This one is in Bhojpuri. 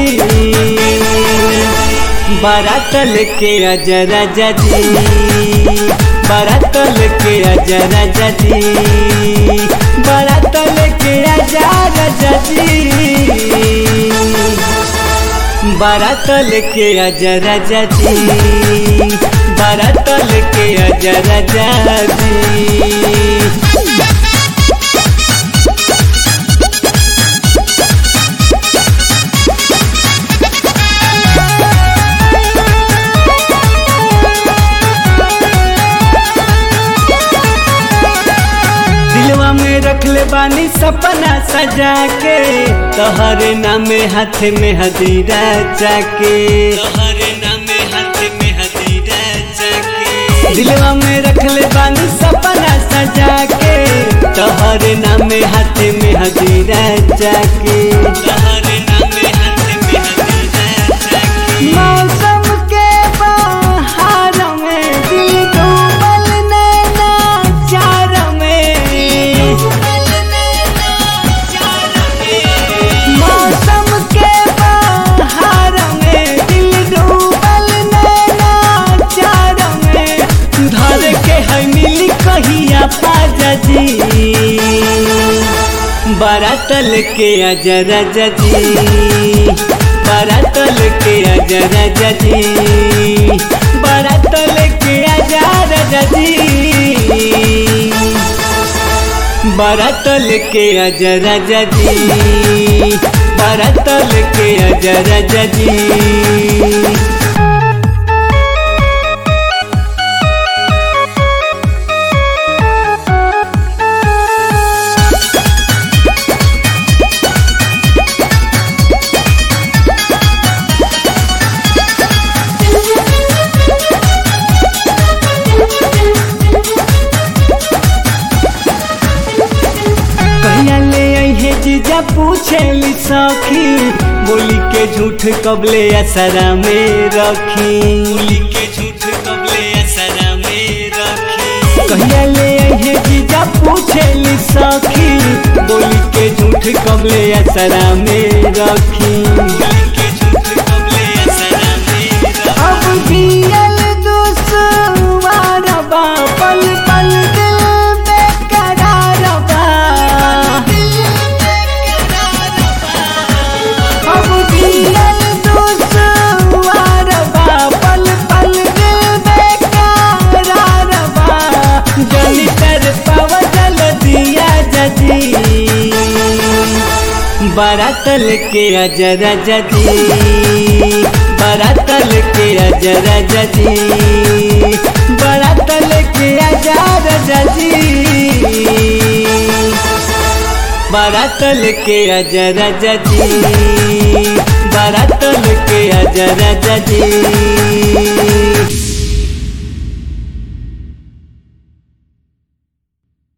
बारातल के अजय राजा जी बारातल के अजय राजा जी बारातल के अजय राजा जी बारातल के अजय राजा जी बारातल के अजय राजा जी दिलवा में रख ले बानी सपना सजा के तोहरे नाम हाथ में हदीरा जाके तोहरे नाम हाथ में हदीरा जाके दिलवा में रख ले बानी सपना सजा के तोहरे नाम हाथ में हदीरा जाके तोहरे नाम हाथ में हदीरा जाके मौसम के बहार में दिल डूबल नैना चार में मौसम के बहार में दिल डूबल नैना चार में धर के है मिली कहिया पाजा जी बारातल के अजय राजा जी बारातल के अजय राजा जी बारातल के अजय राजा जी बारातल के अजय राजा जी बारातल के अजय राजा जी कहिया ले अहे जीजा पूछेली सखी बोली के झूठ कबले असरा में रखी बोली के झूठ कबले असरा में रखी कहिया ले अहे जीजा पूछेली सखी बोली के झूठ कबले असरा में रखी बोली के झूठ कबले असरा में रखी अब जियल दुश्वार बा पल पल दिल बेकरार बा अब जियल दुश्वार बा पल पल दिल बेकरार बा जली तर पव जल दिया जजी बारातल के अजय राजा जी बारातल के अजय राजा जी बारातल के अजय राजा जी बारातल के अजय राजा जी बारातल के अजय राजा जी